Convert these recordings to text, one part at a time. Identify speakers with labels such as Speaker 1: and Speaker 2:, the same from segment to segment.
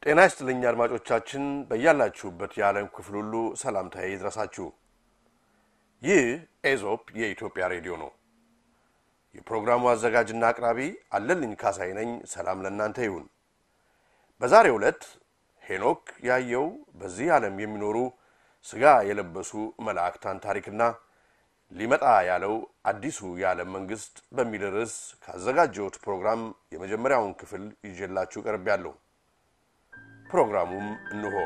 Speaker 1: ጤና ይስጥልኝ አድማጮቻችን፣ በያላችሁበት የዓለም ክፍል ሁሉ ሰላምታዬ ይድረሳችሁ። ይህ ኤዞፕ የኢትዮጵያ ሬዲዮ ነው። የፕሮግራሙ አዘጋጅና አቅራቢ አለልኝ ካሳይ ነኝ። ሰላም ለእናንተ ይሁን። በዛሬው ዕለት ሄኖክ ያየው በዚህ ዓለም የሚኖሩ ሥጋ የለበሱ መላእክታን ታሪክና ሊመጣ ያለው አዲሱ የዓለም መንግሥት በሚል ርዕስ ካዘጋጀሁት ፕሮግራም የመጀመሪያውን ክፍል ይዤላችሁ ቀርቤያለሁ። ፕሮግራሙም እንሆ።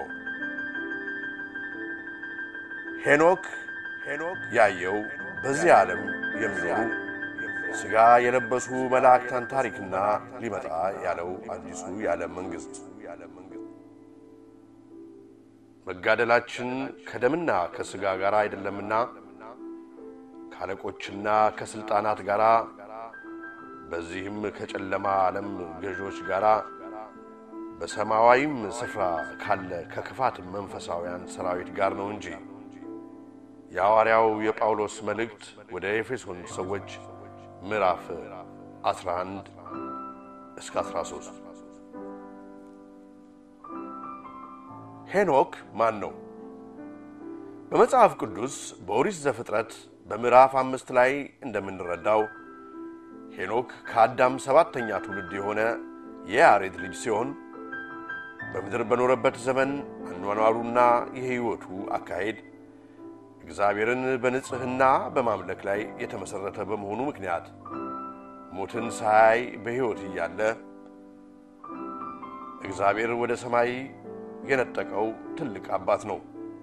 Speaker 1: ሄኖክ ሄኖክ ያየው በዚህ ዓለም የሚኖሩ ሥጋ የለበሱ መላእክታን ታሪክና ሊመጣ ያለው አዲሱ የዓለም መንግሥት መጋደላችን ከደምና ከሥጋ ጋር አይደለምና ከአለቆችና ከሥልጣናት ጋር በዚህም ከጨለማ ዓለም ገዦች ጋር በሰማያዊም ስፍራ ካለ ከክፋት መንፈሳውያን ሰራዊት ጋር ነው እንጂ። የሐዋርያው የጳውሎስ መልእክት ወደ ኤፌሶን ሰዎች ምዕራፍ 11 እስከ 13። ሄኖክ ማን ነው? በመጽሐፍ ቅዱስ በኦሪት ዘፍጥረት በምዕራፍ አምስት ላይ እንደምንረዳው ሄኖክ ከአዳም ሰባተኛ ትውልድ የሆነ የያሬድ ልጅ ሲሆን በምድር በኖረበት ዘመን አኗኗሩና የሕይወቱ አካሄድ እግዚአብሔርን በንጽሕና በማምለክ ላይ የተመሠረተ በመሆኑ ምክንያት ሞትን ሳያይ በሕይወት እያለ እግዚአብሔር ወደ ሰማይ የነጠቀው ትልቅ አባት ነው።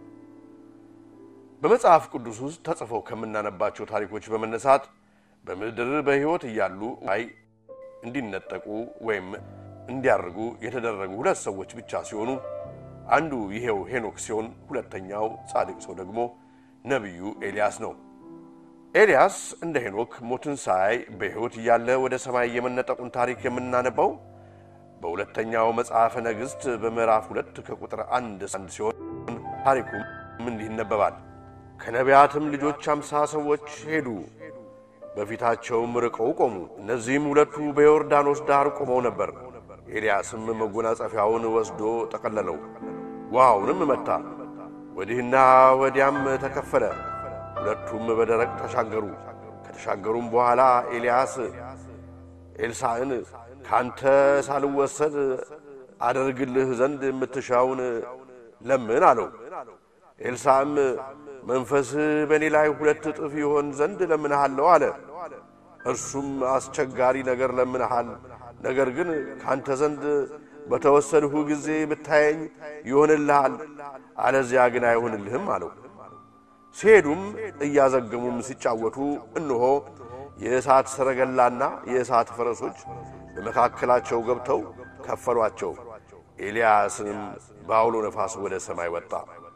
Speaker 1: በመጽሐፍ ቅዱስ ውስጥ ተጽፈው ከምናነባቸው ታሪኮች በመነሳት በምድር በሕይወት እያሉ ላይ እንዲነጠቁ ወይም እንዲያርጉ የተደረጉ ሁለት ሰዎች ብቻ ሲሆኑ አንዱ ይሄው ሄኖክ ሲሆን ሁለተኛው ጻድቅ ሰው ደግሞ ነቢዩ ኤልያስ ነው። ኤልያስ እንደ ሄኖክ ሞትን ሳያይ በሕይወት እያለ ወደ ሰማይ የመነጠቁን ታሪክ የምናነባው በሁለተኛው መጽሐፈ ነገሥት በምዕራፍ ሁለት ከቁጥር አንድ አንድ ሲሆን ታሪኩም እንዲህ ይነበባል። ከነቢያትም ልጆች አምሳ ሰዎች ሄዱ፣ በፊታቸውም ርቀው ቆሙ። እነዚህም ሁለቱ በዮርዳኖስ ዳር ቆመው ነበር። ኤልያስም መጎናጸፊያውን ወስዶ ጠቀለለው፣ ውሃውንም መታ፣ ወዲህና ወዲያም ተከፈለ። ሁለቱም በደረቅ ተሻገሩ። ከተሻገሩም በኋላ ኤልያስ ኤልሳዕን ካንተ ሳልወሰድ አደርግልህ ዘንድ የምትሻውን ለምን አለው። ኤልሳዕም መንፈስህ በእኔ ላይ ሁለት እጥፍ ይሆን ዘንድ ለምንሃለሁ አለ። እርሱም አስቸጋሪ ነገር ለምንሃል፣ ነገር ግን ካንተ ዘንድ በተወሰድሁ ጊዜ ብታየኝ ይሆንልሃል፣ አለዚያ ግን አይሆንልህም አለው። ሲሄዱም እያዘገሙም ሲጫወቱ እነሆ የእሳት ሰረገላና የእሳት ፈረሶች በመካከላቸው ገብተው ከፈሏቸው። ኤልያስንም በአውሎ ነፋስ ወደ ሰማይ ወጣ።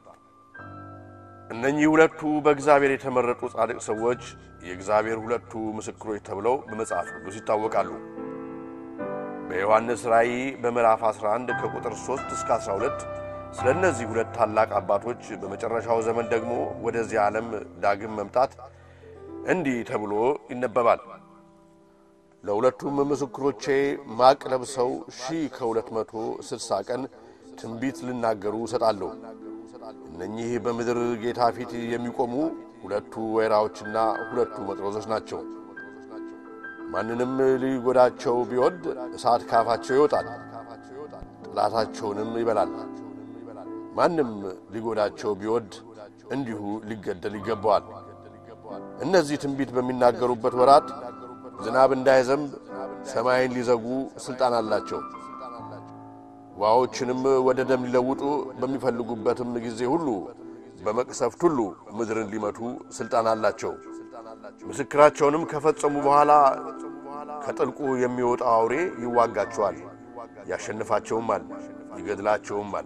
Speaker 1: እነኚህ ሁለቱ በእግዚአብሔር የተመረጡ ጻድቅ ሰዎች የእግዚአብሔር ሁለቱ ምስክሮች ተብለው በመጽሐፍ ቅዱስ ይታወቃሉ። በዮሐንስ ራእይ በምዕራፍ 11 ከቁጥር 3 እስከ 12 ስለ እነዚህ ሁለት ታላቅ አባቶች በመጨረሻው ዘመን ደግሞ ወደዚህ ዓለም ዳግም መምጣት እንዲህ ተብሎ ይነበባል። ለሁለቱም ምስክሮቼ ማቅ ለብሰው ሺህ ከሁለት መቶ ስልሳ ቀን ትንቢት ሊናገሩ እሰጣለሁ። እነኚህ በምድር ጌታ ፊት የሚቆሙ ሁለቱ ወይራዎችና ሁለቱ መቅረዞች ናቸው። ማንንም ሊጎዳቸው ቢወድ እሳት ካፋቸው ይወጣል፣ ጠላታቸውንም ይበላል። ማንም ሊጎዳቸው ቢወድ እንዲሁ ሊገደል ይገባዋል። እነዚህ ትንቢት በሚናገሩበት ወራት ዝናብ እንዳይዘንብ ሰማይን ሊዘጉ ሥልጣን አላቸው። ውሃዎችንም ወደ ደም ሊለውጡ በሚፈልጉበትም ጊዜ ሁሉ በመቅሰፍት ሁሉ ምድርን ሊመቱ ሥልጣን አላቸው። ምስክራቸውንም ከፈጸሙ በኋላ ከጥልቁ የሚወጣው አውሬ ይዋጋቸዋል፣ ያሸንፋቸውማል፣ ይገድላቸውማል።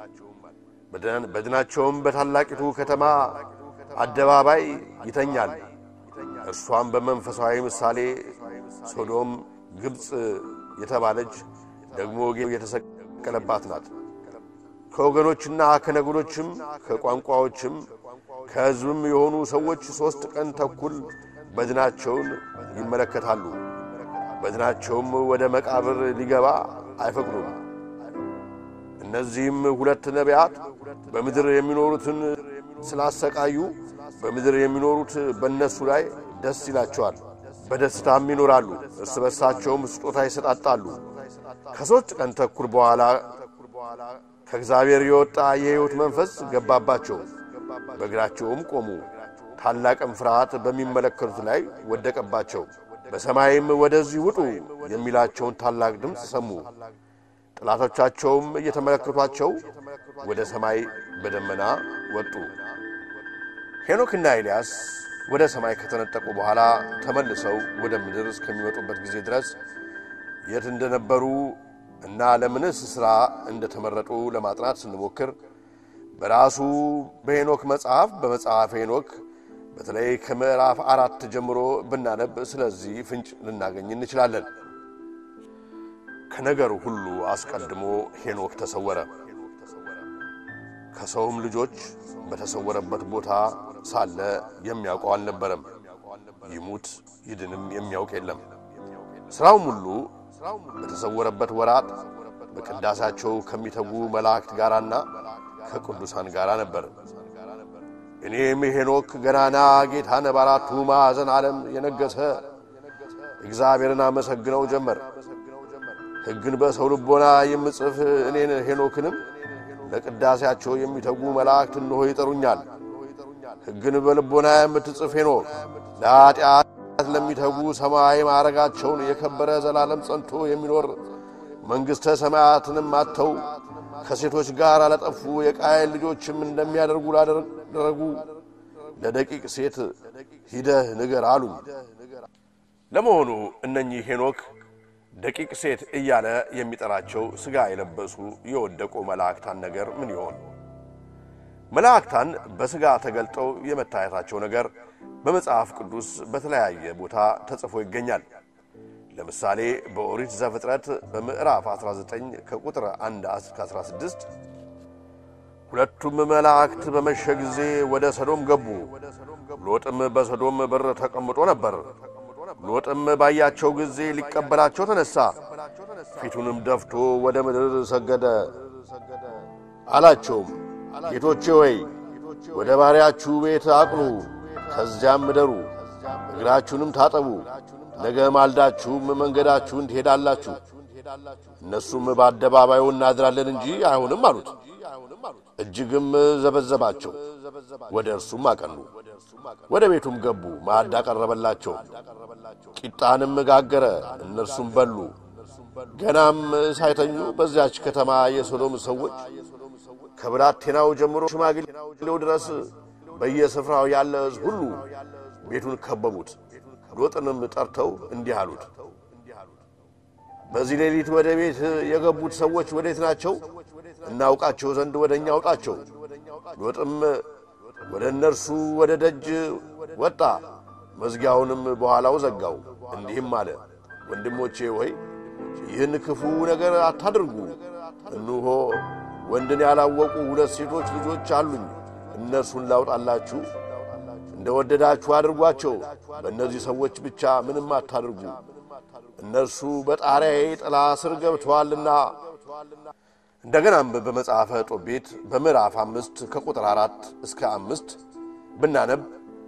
Speaker 1: በድናቸውም በታላቂቱ ከተማ አደባባይ ይተኛል። እርሷም በመንፈሳዊ ምሳሌ ሶዶም፣ ግብፅ የተባለች ደግሞ የተሰቀለባት ናት። ከወገኖችና ከነገዶችም ከቋንቋዎችም ከሕዝብም የሆኑ ሰዎች ሦስት ቀን ተኩል በድናቸውን ይመለከታሉ። በድናቸውም ወደ መቃብር ሊገባ አይፈቅዱም። እነዚህም ሁለት ነቢያት በምድር የሚኖሩትን ስላሰቃዩ በምድር የሚኖሩት በእነሱ ላይ ደስ ይላቸዋል፣ በደስታም ይኖራሉ። እርስ በርሳቸውም ስጦታ ይሰጣጣሉ። ከሦስት ቀን ተኩል በኋላ ከእግዚአብሔር የወጣ የሕይወት መንፈስ ገባባቸው፣ በእግራቸውም ቆሙ። ታላቅም ፍርሃት በሚመለከቱት ላይ ወደቀባቸው። በሰማይም ወደዚህ ውጡ የሚላቸውን ታላቅ ድምፅ ሰሙ። ጠላቶቻቸውም እየተመለከቷቸው ወደ ሰማይ በደመና ወጡ። ሄኖክና ኤልያስ ወደ ሰማይ ከተነጠቁ በኋላ ተመልሰው ወደ ምድር እስከሚመጡበት ጊዜ ድረስ የት እንደነበሩ እና ለምንስ ሥራ እንደተመረጡ ለማጥናት ስንሞክር በራሱ በሄኖክ መጽሐፍ በመጽሐፍ ሄኖክ በተለይ ከምዕራፍ አራት ጀምሮ ብናነብ ስለዚህ ፍንጭ ልናገኝ እንችላለን። ከነገሩ ሁሉ አስቀድሞ ሄኖክ ተሰወረ። ከሰውም ልጆች በተሰወረበት ቦታ ሳለ የሚያውቀው አልነበረም። ይሙት ይድንም የሚያውቅ የለም። ሥራውም ሁሉ በተሰወረበት ወራት በቅዳሴያቸው ከሚተጉ መላእክት ጋራና ከቅዱሳን ጋር ነበር። እኔም ሄኖክ ገናና ጌታን በአራቱ ማዕዘን ዓለም የነገሰ እግዚአብሔርን አመሰግነው ጀመር። ሕግን በሰው ልቦና የምጽፍ እኔን ሄኖክንም ለቅዳሴያቸው የሚተጉ መላእክት እንሆ ይጠሩኛል። ሕግን በልቦና የምትጽፍ ሄኖክ ለኀጢአት ለሚተጉ ሰማያዊ ማዕረጋቸውን የከበረ ዘላለም ጸንቶ የሚኖር መንግሥተ ሰማያትንም አጥተው ከሴቶች ጋር አለጠፉ የቃየል ልጆችም እንደሚያደርጉ ላደረጉ ለደቂቅ ሴት ሂደህ ንገር አሉኝ። ለመሆኑ እነኚህ ሄኖክ ደቂቅ ሴት እያለ የሚጠራቸው ሥጋ የለበሱ የወደቁ መላእክታን ነገር ምን ይሆን? መላእክታን በሥጋ ተገልጠው የመታየታቸው ነገር በመጽሐፍ ቅዱስ በተለያየ ቦታ ተጽፎ ይገኛል። ለምሳሌ በኦሪት ዘፍጥረት በምዕራፍ 19 ከቁጥር 1 እስከ 16 ሁለቱም መላእክት በመሸ ጊዜ ወደ ሰዶም ገቡ። ሎጥም በሰዶም በር ተቀምጦ ነበር። ሎጥም ባያቸው ጊዜ ሊቀበላቸው ተነሣ። ፊቱንም ደፍቶ ወደ ምድር ሰገደ። አላቸውም፣ ጌቶቼ ሆይ ወደ ባሪያችሁ ቤት አቅኑ፣ ከዚያም እደሩ፣ እግራችሁንም ታጠቡ ነገ ማልዳችሁም መንገዳችሁን ትሄዳላችሁ። እነሱም በአደባባዩ እናድራለን እንጂ አይሆንም አሉት። እጅግም ዘበዘባቸው። ወደ እርሱም አቀኑ። ወደ ቤቱም ገቡ። ማዕድ አቀረበላቸው። ቂጣንም ጋገረ፣ እነርሱም በሉ። ገናም ሳይተኙ በዚያች ከተማ የሶዶም ሰዎች ከብላቴናው ጀምሮ ሽማግሌው ድረስ በየስፍራው ያለ ሕዝብ ሁሉ ቤቱን ከበቡት። ሎጥንም ጠርተው እንዲህ አሉት፣ በዚህ ሌሊት ወደ ቤት የገቡት ሰዎች ወዴት ናቸው? እናውቃቸው ዘንድ ወደ እኛ አውጣቸው። ሎጥም ወደ እነርሱ ወደ ደጅ ወጣ፣ መዝጊያውንም በኋላው ዘጋው። እንዲህም አለ፣ ወንድሞቼ ሆይ ይህን ክፉ ነገር አታድርጉ። እንሆ ወንድን ያላወቁ ሁለት ሴቶች ልጆች አሉኝ። እነርሱን ላውጣላችሁ እንደ ወደዳችሁ አድርጓቸው። በእነዚህ ሰዎች ብቻ ምንም አታድርጉ፣ እነርሱ በጣሪያዬ ጥላ ስር ገብተዋልና። እንደገናም በመጽሐፈ ጦቢት በምዕራፍ አምስት ከቁጥር አራት እስከ አምስት ብናነብ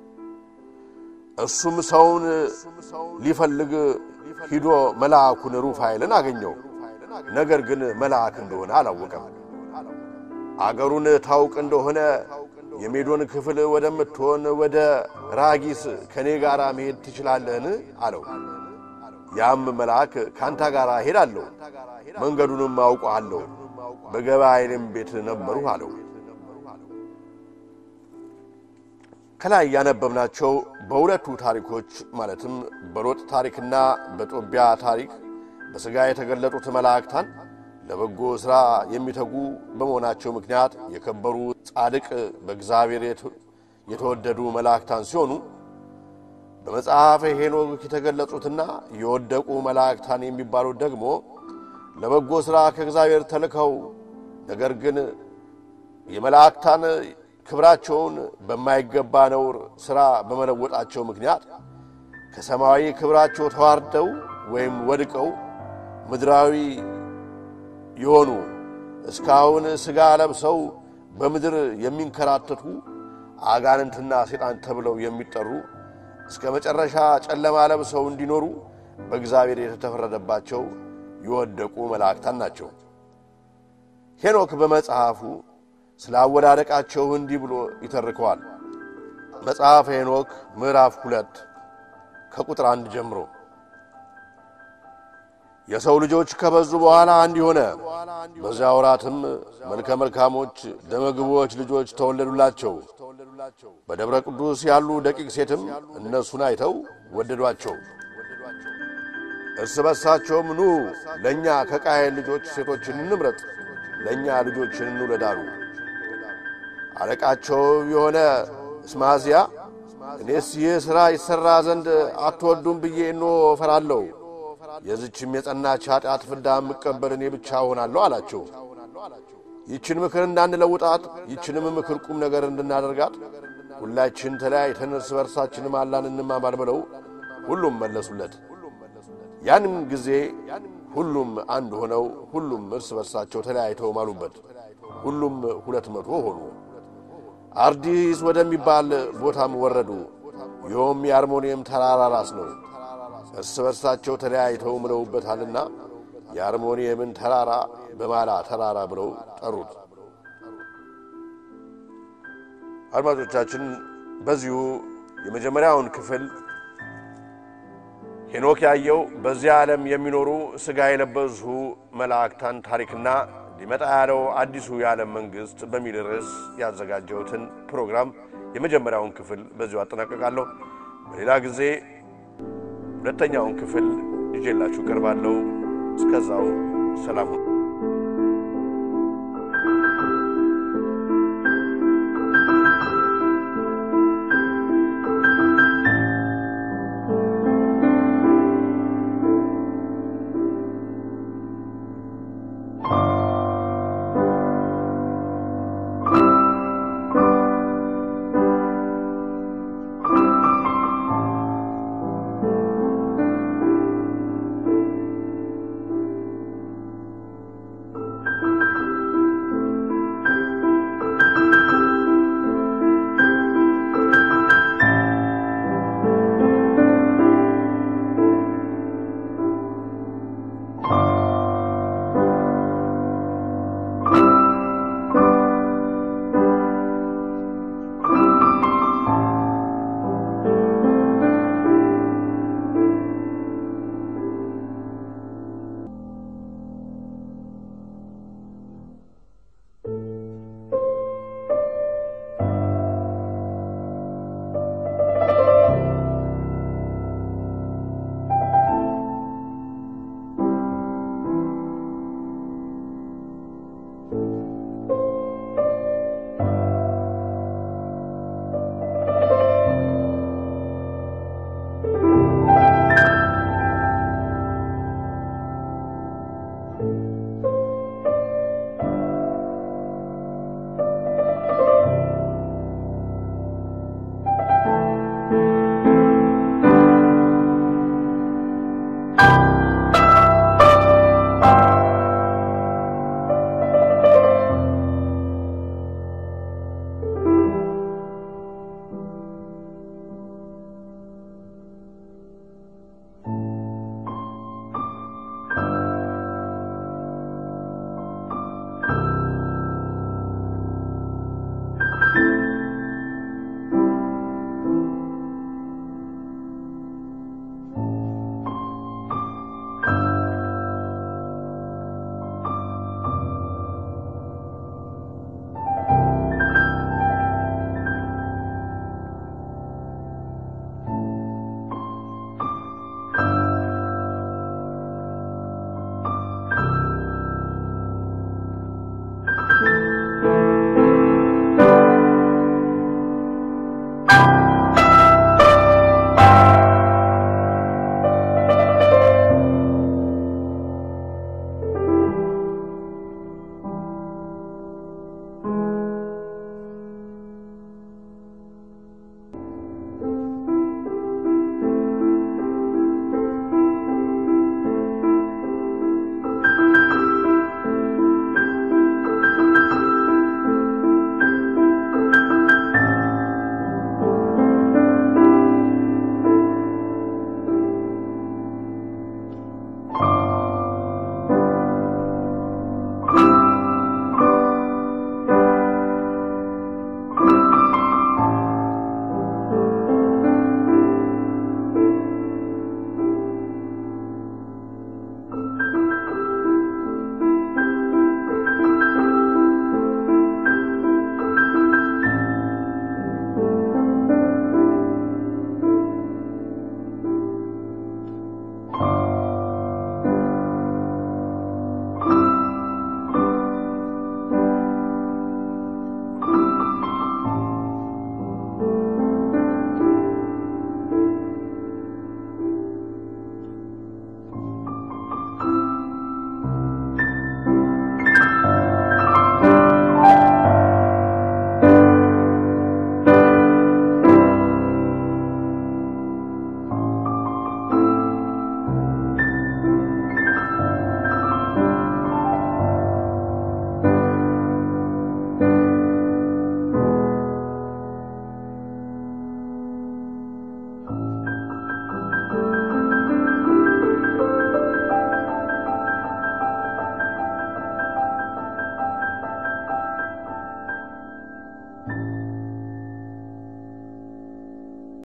Speaker 1: እርሱም ሰውን ሊፈልግ ሂዶ መልአኩን ሩፋኤልን አገኘው። ነገር ግን መልአክ እንደሆነ አላወቀም። አገሩን ታውቅ እንደሆነ የሜዶን ክፍል ወደምትሆን ወደ ራጊስ ከእኔ ጋር መሄድ ትችላለህን? አለው። ያም መልአክ ካንታ ጋር ሄዳለሁ፣ መንገዱንም አውቀሃለሁ፣ በገባኤልም ቤት ነበሩ አለው። ከላይ ያነበብናቸው በሁለቱ ታሪኮች ማለትም በሎጥ ታሪክና በጦቢያ ታሪክ በሥጋ የተገለጡት መላእክታን ለበጎ ሥራ የሚተጉ በመሆናቸው ምክንያት የከበሩ ጻድቅ በእግዚአብሔር የተወደዱ መላእክታን ሲሆኑ በመጽሐፈ ሄኖክ የተገለጹትና የወደቁ መላእክታን የሚባሉት ደግሞ ለበጎ ሥራ ከእግዚአብሔር ተልከው ነገር ግን የመላእክታን ክብራቸውን በማይገባ ነውር ሥራ በመለወጣቸው ምክንያት ከሰማያዊ ክብራቸው ተዋርደው ወይም ወድቀው ምድራዊ የሆኑ እስካሁን ሥጋ ለብሰው በምድር የሚንከራተቱ አጋንንትና ሴጣን ተብለው የሚጠሩ እስከ መጨረሻ ጨለማ ለብሰው እንዲኖሩ በእግዚአብሔር የተፈረደባቸው የወደቁ መላእክታን ናቸው። ሄኖክ በመጽሐፉ ስለ አወዳደቃቸው እንዲህ ብሎ ይተርከዋል። መጽሐፈ ሄኖክ ምዕራፍ ሁለት ከቁጥር አንድ ጀምሮ የሰው ልጆች ከበዙ በኋላ እንዲህ ሆነ። በዚያ ወራትም መልከ መልካሞች ደመግቦች ልጆች ተወለዱላቸው። በደብረ ቅዱስ ያሉ ደቂቅ ሴትም እነሱን አይተው ወደዷቸው። እርስ በርሳቸውም ኑ ለእኛ ከቃየል ልጆች ሴቶችን እንምረጥ፣ ለእኛ ልጆችን እንውለዳሉ። አለቃቸው የሆነ እስማዝያ እኔስ ይህ ሥራ ይሠራ ዘንድ አትወዱም ብዬ እኖ እፈራለሁ የዝችም የጸናች ኃጢአት ፍዳ የምቀበል እኔ ብቻ እሆናለሁ አላቸው። ይችን ምክር እንዳንለውጣት ይችንም ምክር ቁም ነገር እንድናደርጋት ሁላችን ተለያይተን እርስ በርሳችንም አላን እንማማር ብለው ሁሉም መለሱለት። ያንም ጊዜ ሁሉም አንድ ሆነው ሁሉም እርስ በርሳቸው ተለያይተው ማሉበት። ሁሉም ሁለት መቶ ሆኑ። አርዲስ ወደሚባል ቦታም ወረዱ። ይኸውም የአርሞንየም ተራራ ራስ ነው። እርስ በርሳቸው ተለያይተው ምለውበታልና የአርሞንየምን ተራራ በማላ ተራራ ብለው ጠሩት። አድማጮቻችን በዚሁ የመጀመሪያውን ክፍል ሄኖክ ያየው በዚያ ዓለም የሚኖሩ ሥጋ የለበሱ መላእክታን ታሪክና ሊመጣ ያለው አዲሱ የዓለም መንግሥት በሚል ርዕስ ያዘጋጀሁትን ፕሮግራም የመጀመሪያውን ክፍል በዚሁ አጠናቀቃለሁ። በሌላ ጊዜ ሁለተኛውን ክፍል ይዤላችሁ ቀርባለሁ። እስከዛው ሰላም ሁኑ።
Speaker 2: Thank you.